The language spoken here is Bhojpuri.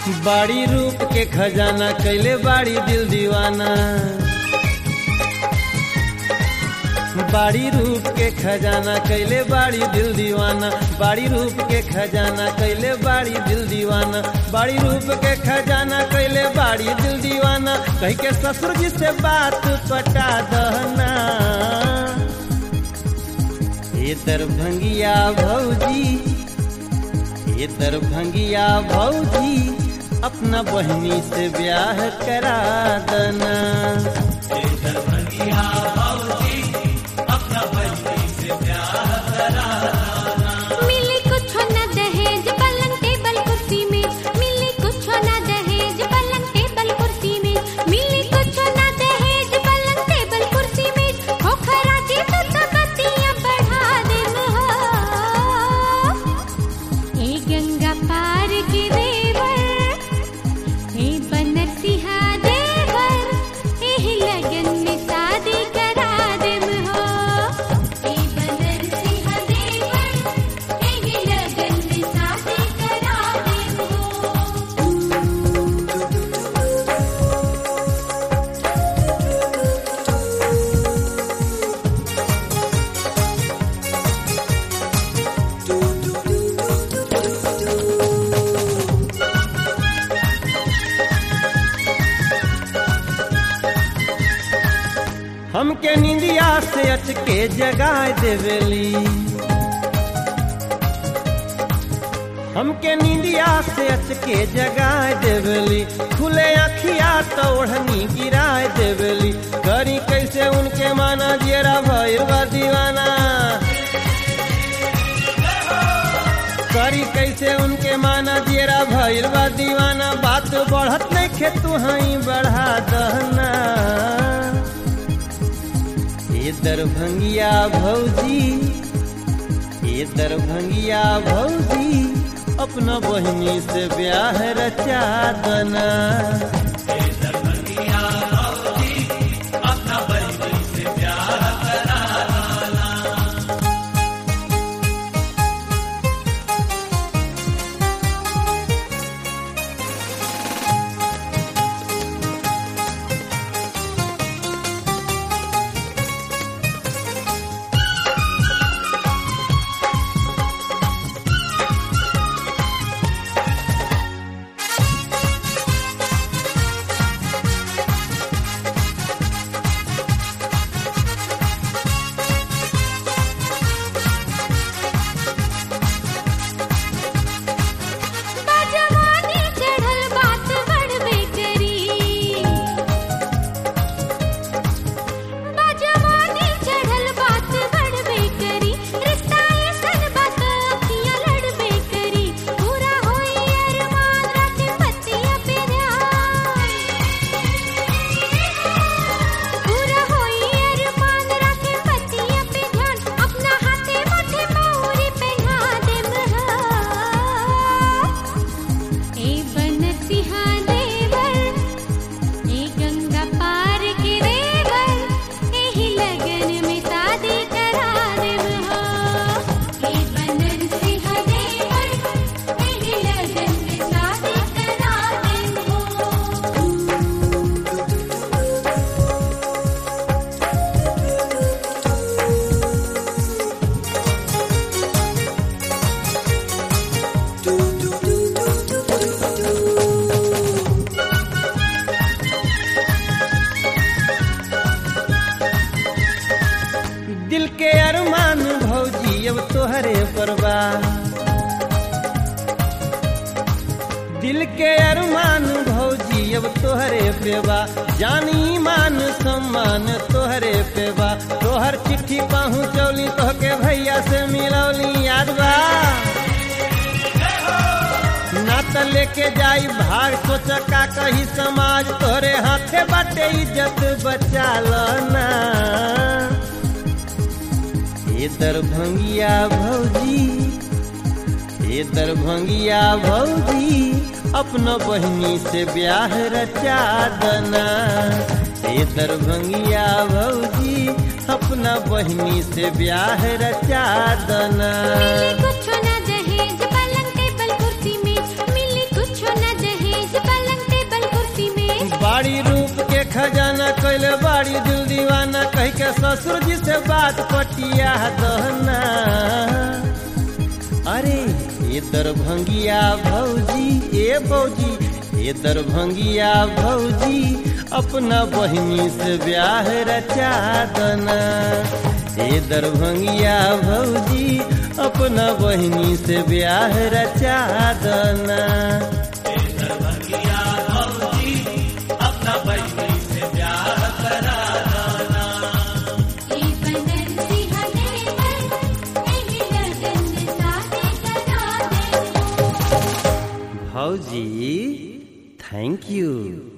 बाड़ी रूप के खजाना कैले बाड़ी दिल दीवाना बाड़ी रूप के खजाना कैले बाड़ी दिल दीवाना बाड़ी रूप के खजाना कैले बाड़ी दिल दीवाना बाड़ी रूप के खजाना कैले बाड़ी दिल दीवाना कह के ससुर जी से बात पटा दहना ये दरभंगिया भौजी ये दरभंगिया भौजी अपना बहनी से ब्याह करा देना मिली कुछ न दहेज पलंग टेबल कुर्सी में मिली कुछ न दहेज पलंग टेबल कुर्सी में मिली कुछ न दहेज पलंग टेबल कुर्सी में हो खराजी तो तबतियां बढ़ा दे हो ए गंगा पार के देवर ए बनर सिहा देवर एही लगन में शादी करा देम हो ए बनर सिहा देवर एही लगन में शादी करा देम हो हमके निंदिया से अचके जगाए देवेली हमके निंदिया से अचके जगाए देवेली खुले अखिया तो ओढ़नी गिराए देवेली करी कैसे उनके माना जेरा भैरवा दीवाना करी कैसे उनके माना जेरा भैरवा दीवाना बात बढ़त नहीं खे तू हई बढ़ा दहना ये दरभंगिया भौजी ये दरभंगिया भौजी अपना बहनी से ब्याह रचा दना बाजवानी चढ़ल बात बढ़बे करी बाजवानी चढ़ल बात बढ़बे करी रिश्ता ऐसन बात अखियां लड़बे करी पूरा होई अरमान रखे पतिया पे ध्यान पूरा होई अरमान रखे पतिया पे ध्यान अपना हाथे माथे मौरी पहना देम हा ए बनसिहा देवर ए गंगा पार के देवर एही लगन में शादी करा देव हो ए बनसिहा देवर एही लगन में शादी करा देव हो दिल के अरमान भौजी अब तोहरे परवा दिल के अरमान भौजी अब तोहरे पेवा जानी मान सम्मान तोहरे पेवा तोहर चिट्ठी पहुँचौली तोहके भैया से मिलौली याद बा ना त लेके जाई भाग सोच का कही समाज तोरे हाथे बाटे इज्जत बचा ना ये दरभंगिया भौजी ये दरभंगिया भौजी अपना बहनी से ब्याह रचा दना ये दरभंगिया भौजी अपना बहनी से ब्याह रचा दना मिली कुछ न दहेज पलंग टेबल कुर्सी में मिली कुछ न दहेज ससुर जी से बात पटिया दहना अरे ये दरभंगिया भौजी ए भौजी ये दरभंगिया भौजी अपना बहिनी से ब्याह रचा दना ये दरभंगिया भौजी अपना बहिनी से ब्याह रचा दना ई बनसी हनेवर एही लगन साथे करा दे भौजी थैंक यू